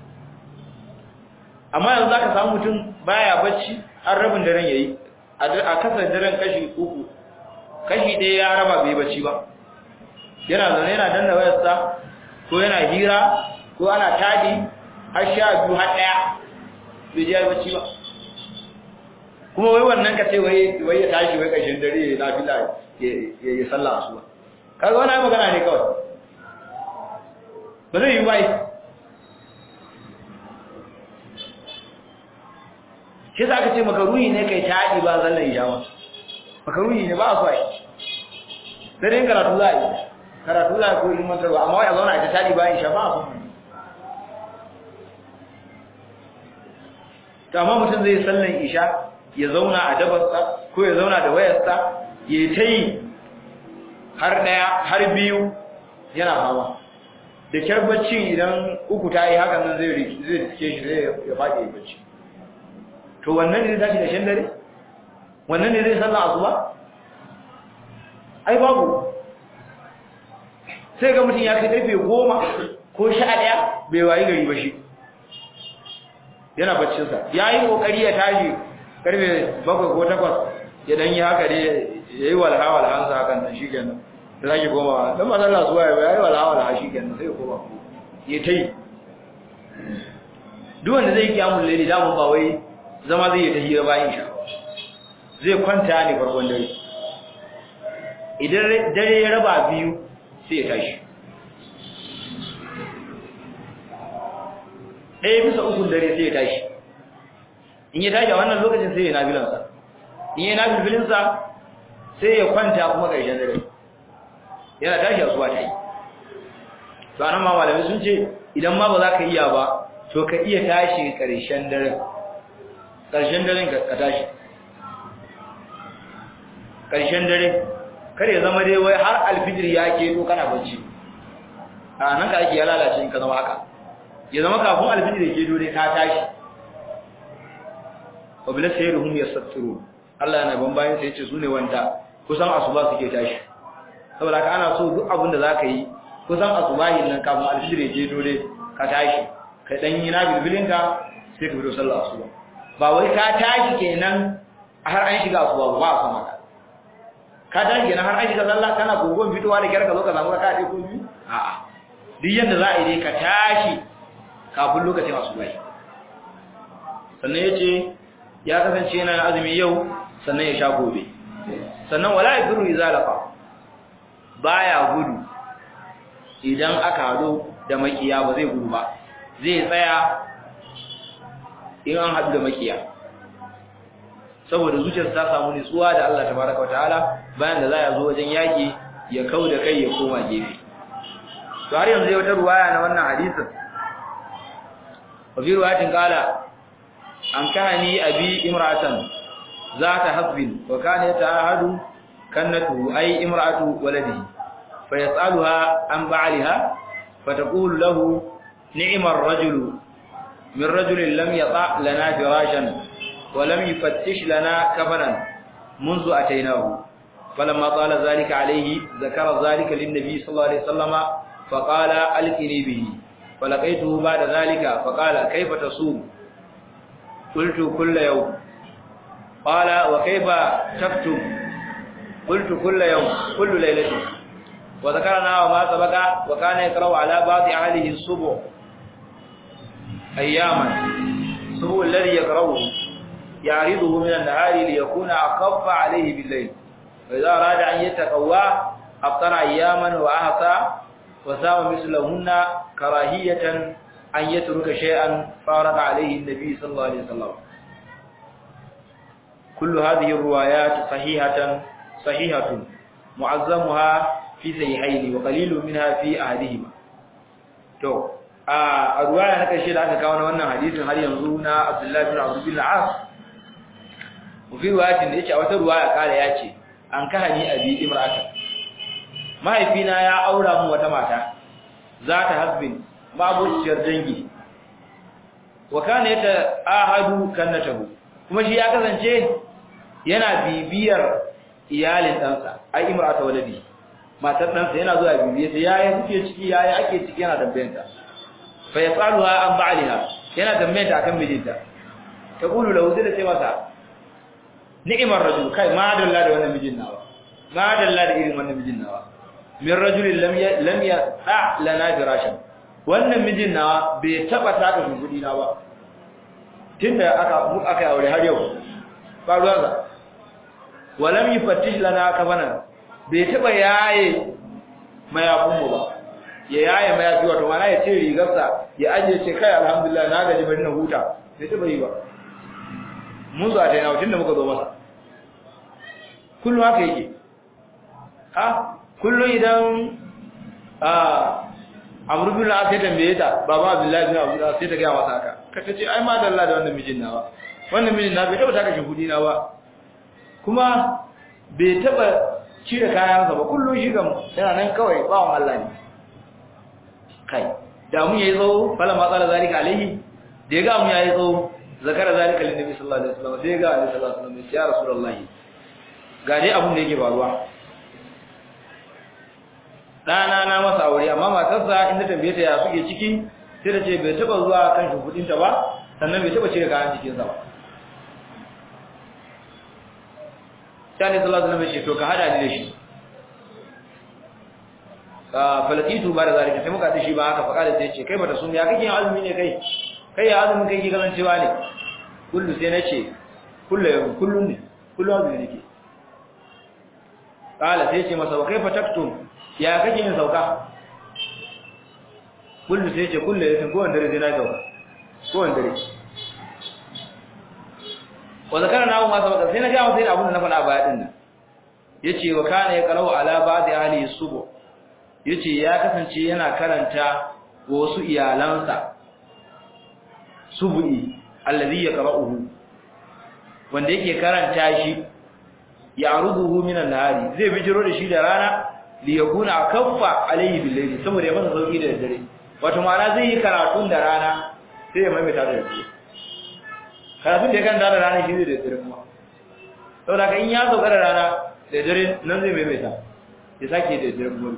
amma yanzu zaka samu mutum baya bacci har rabin daren yayi a kasar daren kashi uku kashi ɗaya ya raba bai bacci ba yana zaune yana danna wayarsa ko yana hira ko ana tadi har sha biyu har ɗaya bai ji bacci ba kuma wai wannan ka ce wai wai ya tashi wai ƙarshen dare ya nafila ya yi sallah asuba kaga wannan magana ne kawai ba zai yi bai shi za ka ce makaruhi ne kai taɗi ba zallan ijawa makaruhi ne ba a so a yi sai dai karatu za a yi karatu za a ko ilmantarwa amma wai a zauna a ta taɗi ba isha ba a so to amma mutum zai sallan isha ya zauna a dabarsa ko ya zauna da wayarsa ya ta yi har ɗaya har biyu yana hawa da kyar bacci idan uku ta yi hakan nan zai rike shi zai ya faɗi ya bacci to wannan ne zai tashi da shan dare wannan ne zai sallan asuba ai babu sai ga mutum ya kai karfe goma ko sha ɗaya bai wayi gari ba shi yana baccinsa ya yi ƙoƙari ya tashi karfe bakwai ko takwas ya dan yi haka dai ya yi walha walhansa hakan nan shi kenan da zaki koma don masu Allah suwa ya yi walha walha shi kenan sai ya koma ya ta yi duk wanda zai kiyamun laili damun ba wai zama zai yi ta hira bayan sha zai kwanta ne farkon dare idan dare ya raba biyu sai ya tashi ɗaya bisa ukun dare sai ya tashi in ya tashi a wannan lokacin sai ya nafilansa in ya nafilinsa sai ya kwanta kuma ƙarshen dare yana tashi a suwa ta yi to anan ma malamai sun ce idan ma ba za ka iya ba to ka iya tashi ƙarshen dare ƙarshen daren ka tashi ƙarshen dare kar ya zama dai wai har alfijir ya ke to kana bacci a nan ka ake ya lalace in ka zama haka ya zama kafin alfijir ya ke dole ka tashi wa bila sayruhum yastattiru Allah yana ban bayan sai ya ce sune wanda kusan asuba suke tashi saboda haka ana so duk abin da zaka yi kusan asubahin nan kafin alfijir ya ke dole ka tashi ka dan yi na bilbilinka sai ka fito sallar asuba ba wai ka tashi kenan har an shiga asuba ba a san haka ka tashi kenan har an shiga sallah kana gogon fitowa da kyar ka zo ka samu raka'a ko biyu a'a duk yanda za a yi dai ka tashi kafin lokacin asuba sannan yace ya kasance yana azumi yau sannan ya sha gobe sannan wala yabiru izalaqa baya gudu idan aka hado da makiya ba zai gudu ba zai tsaya in an haɗu da makiya saboda zuciyarsa ta samu nutsuwa da Allah tabaraka wataala bayan da za a zo wajen yaki ya kau da kai ya koma gefe to har yanzu wata ruwaya na wannan hadisin wa fi ruwayatin qala an kahani abi imra'atan zata hasbin wa kana yata'ahadu kannatu ay imra'atu waladihi fa yas'aluha an ba'liha fataqulu lahu ni'mar rajulu من رجل لم يطع لنا فراشا ولم يفتش لنا كفنا منذ أتيناه فلما طال ذلك عليه ذكر ذلك للنبي صلى الله عليه وسلم فقال ألقني به falaqaituhu ba'da zalika faqala kayfa tasum qultu kull yawm qala wa kayfa taktub qultu kull yawm kull laylatin wa dhakarna wa ma sabaqa wa kana yaqra'u ala ba'di ahlihi as-subh ayyaman subh alladhi yaqra'uhu ya'riduhu min an-nahari liyakuna aqaffa alayhi bil-layl wa idha arada an yataqawwa أفطر أياما وأحصى وسام مثلهن كراهية أن يترك شيئا فارق عليه النبي صلى الله عليه وسلم كل هذه الروايات صحيحة صحيحة معظمها في صحيحين وقليل منها في أحدهما تو a ruwaya na karshe da aka kawo na wannan hadisin har yanzu na Abdullah bin Abdul bin As fi ruwayatin da yake a wata ruwaya kare ya ce an kahani abi imra'atan mahaifina ya aura mu wata mata za ta hasbin mabuciyar dangi wa kana yata ahadu kannatahu kuma shi ya kasance yana bibiyar iyalin ɗansa ai imrata waladi matar ɗansa yana zuwa bibiye ta yaya kuke ciki yaya ake ciki yana tambayanta fa yasaluha an ba'liha yana tambayanta akan mijinta ta kulu lahu sai da ce masa ni'imar rajul kai ma dalla da wannan mijin nawa ma dalla da irin wannan mijin nawa min rajulin lam ya lam ya da lana firashan wannan mijin nawa bai taba taka shugudi na ba tunda aka mu aka aure har yau ba ruwa ga walam yufattish lana kafana bai taba yaye mayafin mu ba ya yaye mayafi wato mana ya ce rigarsa ya aje ce kai alhamdulillah na gaji bari na huta bai taba yi ba mun zo a taina tunda muka zo masa kullum haka yake ha kullum idan a amru bin al sai tambaye ta baba abdullahi bin abu sai ta ga masa haka ka tace ai ma dalla da wannan mijin nawa wannan mijin na bai taba taka shahudi na ba kuma bai taba cire kayansa ba kullum shi gam yana nan kawai bawon Allah ne kai da mun yayi tsawo fala ma tsara zalika alaihi da ya ga mun yayi tsawo zakara zalika lin nabi sallallahu alaihi wasallam sai ga annabi sallallahu alaihi wasallam ya rasulullahi ga dai abun da yake faruwa dana na masa aure amma matarsa inda tambaye ta ya suke ciki sai ta ce bai taba zuwa kan shugudin ta ba sannan bai taba cire kayan cikin sa ba sai ne sallallahu alaihi wasallam ya ce to ka hada ni da shi ka falakitu ba da zalika sai muka ta shi ba haka fa kada sai ce kai bata sun ya kake yin azumi ne kai kai ya azumin kai ki kasancewa ne kullu sai nace kullu yau kullun ne kullu azumi nake kala sai ce masa wa kaifa taktum ya kake yin sauka kullu sai ce kullu yau ko wanda dare na sauka ko wanda dare wa zakara na ma sabaka sai na ga sai abun da na faɗa baya din nan yace wa kana ya qara'u ala ba'di ahli subu yace ya kasance yana karanta wasu iyalansa subu'i allazi yaqra'uhu wanda yake karanta shi ya'ruduhu minan nahari zai bijiro da shi da rana li yakuna akaffa alayhi bil layli saboda ya masa sauki da dare wato ma'ana zai yi karatun da rana sai ya maimaita da dare karatun da ya kan da rana shi zai da dare kuma saboda kan in ya sauka da rana da dare nan zai maimaita ya sake da dare kuma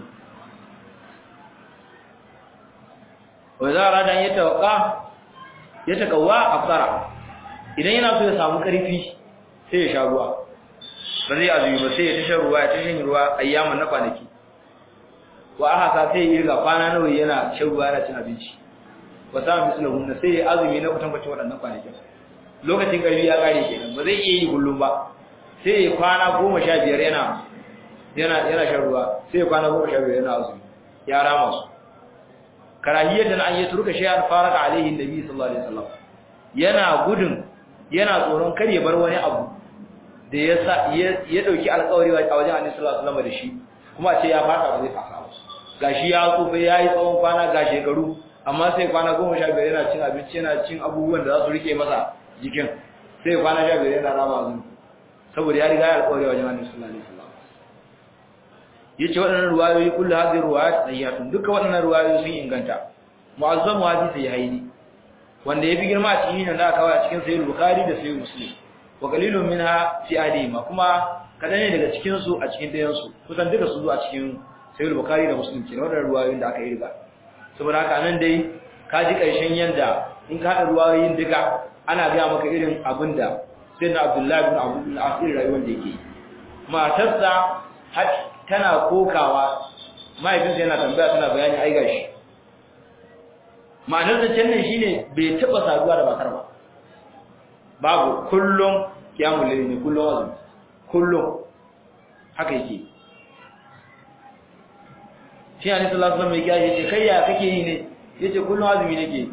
wa za a ya tawaka ya takawa afsara idan yana so ya samu karfi sai ya sha ruwa ba zai azumi ba sai ya tasha ruwa ya tashin ruwa ayyaman na kwanaki wa aha sa sai ya riga kwana nawa yana shan ruwa yana cin abinci wa sa mislahu na sai ya azumi na kutan kwacin waɗannan kwanakin lokacin karfi ya kare kenan ba zai iya yi kullum ba sai ya kwana goma sha biyar yana yana yana shan ruwa sai ya kwana goma sha biyar yana azumi ya rama su karahiyatan an yatruka shay'an faraka alaihi annabi sallallahu alaihi wasallam yana gudun yana tsoron kar ya bar wani abu da ya sa ya dauki alƙawari a wajen annabi sallallahu alaihi wasallam da shi kuma a ce ya fata ba zai fasa ba gashi ya tsufa yayi tsawon kwana ga shekaru amma sai kwana 15 yana cin abinci yana cin abubuwan da za su rike masa jikin sai kwana 15 yana rama azumi saboda ya riga ya alƙawari a wajen annabi sallallahu alaihi wasallam yace waɗannan ruwayoyi kullu hadhihi ruwayat sahihatun duka waɗannan ruwayoyi sun inganta mu'azzamu hadisi sahihaini wanda yafi girma a cikin nan da aka kawo a cikin sahih bukhari da sahih muslim wa qalilun minha fi adima kuma kadan ne daga cikin su a cikin dayan su kusan duka su zo a cikin sahih bukhari da muslim kenan waɗannan ruwayoyin da aka yi riga saboda haka nan dai ka ji ƙarshen yanda in ka haɗa ruwayoyin duka ana gaya maka irin abin da sai na abdullahi bin abdul asir rayuwar da yake matarsa har tana kokawa mahaifinsa yana tambaya tana bayani ai gashi ma'anar zancen nan shine bai taɓa saduwa da bakar ba babu kullum kiyamun laili ne kullum azumi kullum haka yake shi ne sallallahu alaihi wasallam ya ce kai ya kake yi ne yace kullum azumi nake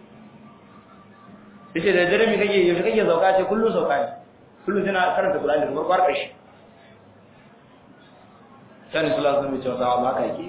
yace da dare mi kake yaushe kake sauka ce kullum sauka ne kullum tana karanta Qur'ani da farko har ƙarshe sai sallallahu alaihi wasallam ya ce wa haka yake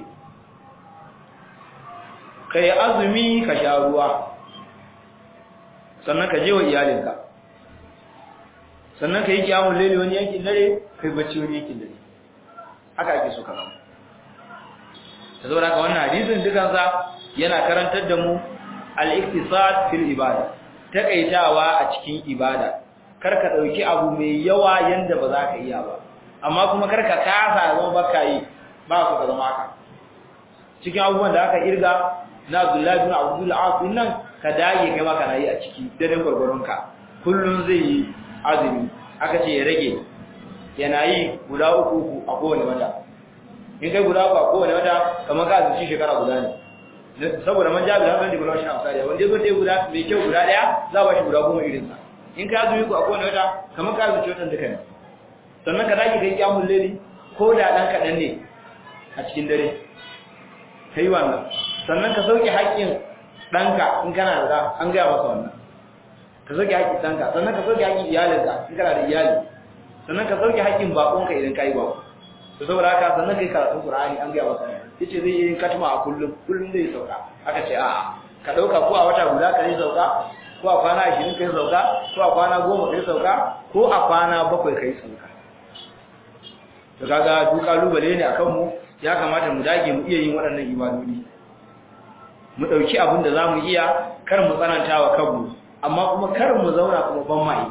kai azumi ka sha ruwa sannan ka je wa iyalinka sannan ka yi kiyamun laili wani yankin dare kai bacci wani yankin dare haka ake so ka zama ta zo haka wannan hadisin dukansa yana karantar da mu al-iktisad fil ibada takaitawa a cikin ibada kar ka dauki abu mai yawa yanda ba za ka iya ba amma kuma kar ka kasa zama baka yi ba ku ka zama haka cikin abubuwan da aka irga na Abdullahi bin Abdul As nan ka dage kai ma kana yi a ciki dare gurgurunka kullun zai yi azumi aka ce ya rage yana yi guda uku uku a kowane wata in kai guda uku a kowane wata kamar ka azumci shekara guda ne saboda man jabi da hankali guda shi na misali wanda zo dai guda mai kyau guda daya za ba shi guda goma irin sa in ka azumi ku a kowane wata kamar ka azumci wannan duka ne sannan ka dage kai kiyamul laili ko da dan kadan ne a cikin dare kai wannan sannan ka sauke haƙƙin ɗanka in kana da an gaya masa wannan ka sauke haƙƙin ɗanka sannan ka sauke haƙƙin iyalinka in kana da iyali sannan ka sauke haƙƙin baƙonka idan ka yi baƙo to saboda haka sannan kai karatun Qur'ani an gaya masa yace zai yi katma a kullum kullum zai sauka aka ce a'a ka dauka ko a wata guda ka yi sauka ko a kwana 20 kai sauka ko a kwana 10 kai sauka ko a kwana 7 kai sauka to kaga duk kalubale ne akan mu ya kamata mu dage mu iya yin waɗannan ibadodi mu dauki abin da zamu iya kar mu tsananta wa kanmu amma kuma kar mu zauna kuma ban mai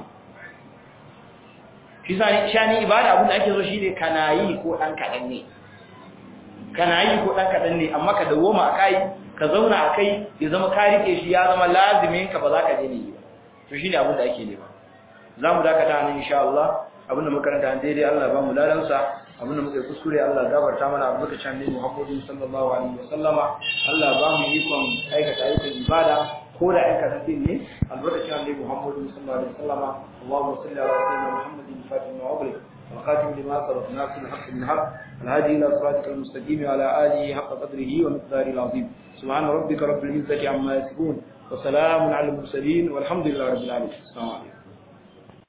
shi shani ibada abin da ake so shine kana yi ko dan kadan ne kana yi ko dan kadan ne amma ka dawoma akai ka zauna akai ya zama ka rike shi ya zama lazimin ka ba za ka je ne to shine abin da ake nema zamu dakata nan insha Allah abin da muka karanta daidai Allah ba mu ladan sa abin da muka yi kuskure Allah gafarta mana abin da can ne Muhammadu sallallahu alaihi wasallama Allah ba mu ikon aikata ayyukan ibada ko da aika tafi ne albarkacin annabi Muhammadu sallallahu alaihi wasallama Allahumma salli ala sayyidina Muhammadin fatima wa ablik والخاتم لما سبق ناصر الحق من الحق الهادي الى صراطك المستقيم وعلى اله حق قدره ومقداره العظيم سبحان ربك رب العزه عما يصفون وسلام على المرسلين والحمد لله رب العالمين السلام عليكم